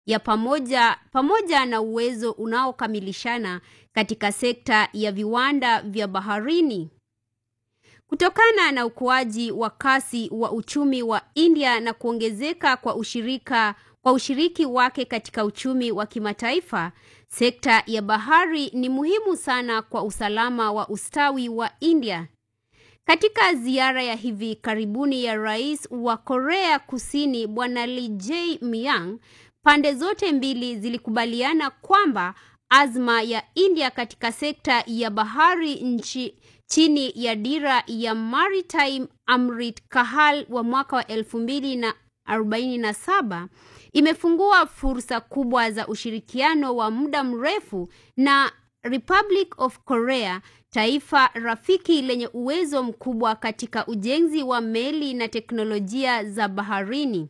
ya pamoja pamoja na uwezo unaokamilishana katika sekta ya viwanda vya baharini. Kutokana na ukuaji wa kasi wa uchumi wa India na kuongezeka kwa ushirika kwa ushiriki wake katika uchumi wa kimataifa, sekta ya bahari ni muhimu sana kwa usalama wa ustawi wa India. Katika ziara ya hivi karibuni ya Rais wa Korea Kusini Bwana Lee Jae-myung, pande zote mbili zilikubaliana kwamba azma ya India katika sekta ya bahari nchi chini ya dira ya Maritime Amrit Kahal wa mwaka wa elfu mbili na arobaini na saba imefungua fursa kubwa za ushirikiano wa muda mrefu na Republic of Korea, taifa rafiki lenye uwezo mkubwa katika ujenzi wa meli na teknolojia za baharini.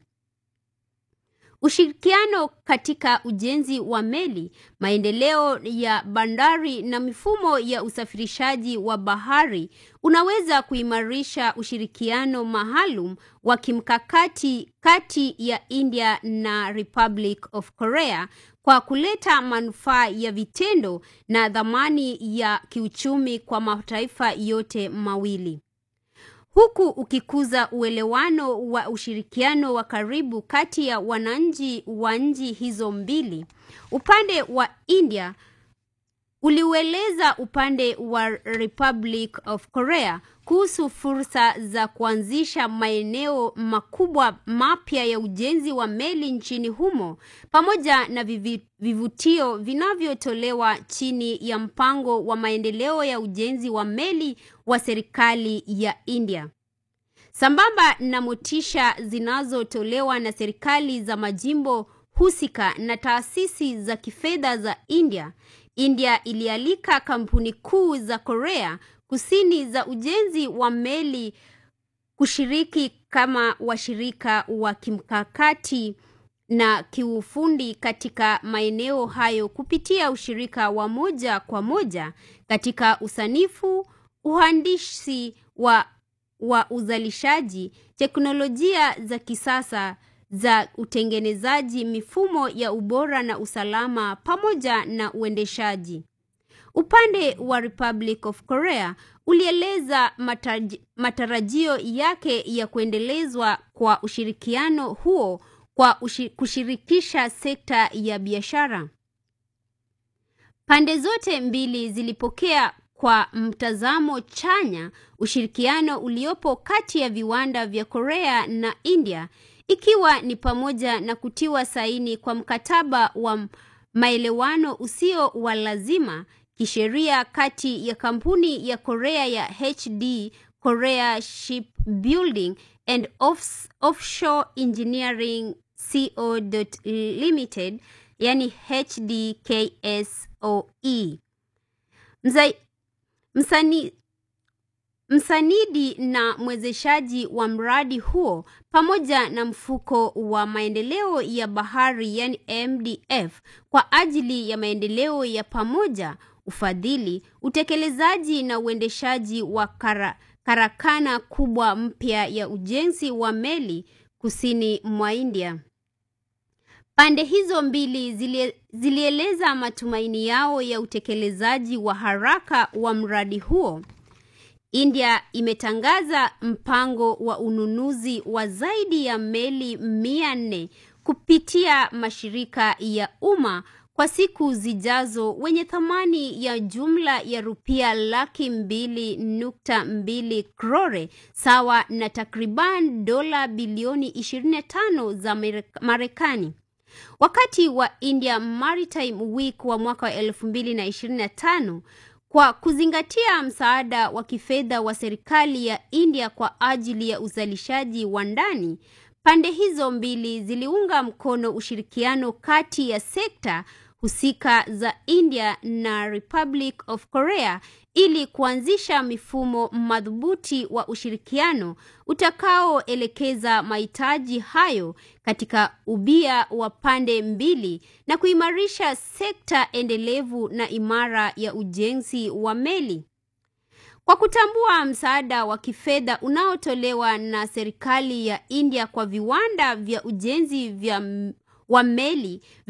Ushirikiano katika ujenzi wa meli, maendeleo ya bandari na mifumo ya usafirishaji wa bahari unaweza kuimarisha ushirikiano maalum wa kimkakati kati ya India na Republic of Korea kwa kuleta manufaa ya vitendo na dhamani ya kiuchumi kwa mataifa yote mawili huku ukikuza uelewano wa ushirikiano wa karibu kati ya wananchi wa nchi hizo mbili. Upande wa India uliueleza upande wa Republic of Korea kuhusu fursa za kuanzisha maeneo makubwa mapya ya ujenzi wa meli nchini humo pamoja na vivi, vivutio vinavyotolewa chini ya mpango wa maendeleo ya ujenzi wa meli wa serikali ya India. Sambamba na motisha zinazotolewa na serikali za majimbo husika na taasisi za kifedha za India, India ilialika kampuni kuu za Korea Kusini za ujenzi wa meli kushiriki kama washirika wa kimkakati na kiufundi katika maeneo hayo kupitia ushirika wa moja kwa moja katika usanifu, uhandisi wa, wa uzalishaji, teknolojia za kisasa za utengenezaji, mifumo ya ubora na usalama pamoja na uendeshaji. Upande wa Republic of Korea ulieleza matarajio yake ya kuendelezwa kwa ushirikiano huo kwa ushi, kushirikisha sekta ya biashara. Pande zote mbili zilipokea kwa mtazamo chanya ushirikiano uliopo kati ya viwanda vya Korea na India ikiwa ni pamoja na kutiwa saini kwa mkataba wa maelewano usio wa lazima kisheria kati ya kampuni ya Korea ya HD Korea Shipbuilding and Off Offshore Engineering Co. Limited yani HDKSOE. Mzai, msani, msanidi na mwezeshaji wa mradi huo pamoja na mfuko wa maendeleo ya bahari yani MDF kwa ajili ya maendeleo ya pamoja, ufadhili, utekelezaji na uendeshaji wa kara, karakana kubwa mpya ya ujenzi wa meli kusini mwa India. Pande hizo mbili zilie, zilieleza matumaini yao ya utekelezaji wa haraka wa mradi huo. India imetangaza mpango wa ununuzi wa zaidi ya meli mia nne kupitia mashirika ya umma kwa siku zijazo wenye thamani ya jumla ya rupia laki mbili nukta mbili krore sawa na takriban dola bilioni 25 za Marekani. Wakati wa India Maritime Week wa mwaka wa 2025 kwa kuzingatia msaada wa kifedha wa serikali ya India kwa ajili ya uzalishaji wa ndani, pande hizo mbili ziliunga mkono ushirikiano kati ya sekta husika za India na Republic of Korea ili kuanzisha mifumo madhubuti wa ushirikiano utakaoelekeza mahitaji hayo katika ubia wa pande mbili na kuimarisha sekta endelevu na imara ya ujenzi wa meli. Kwa kutambua msaada wa kifedha unaotolewa na serikali ya India kwa viwanda vya ujenzi vya wa meli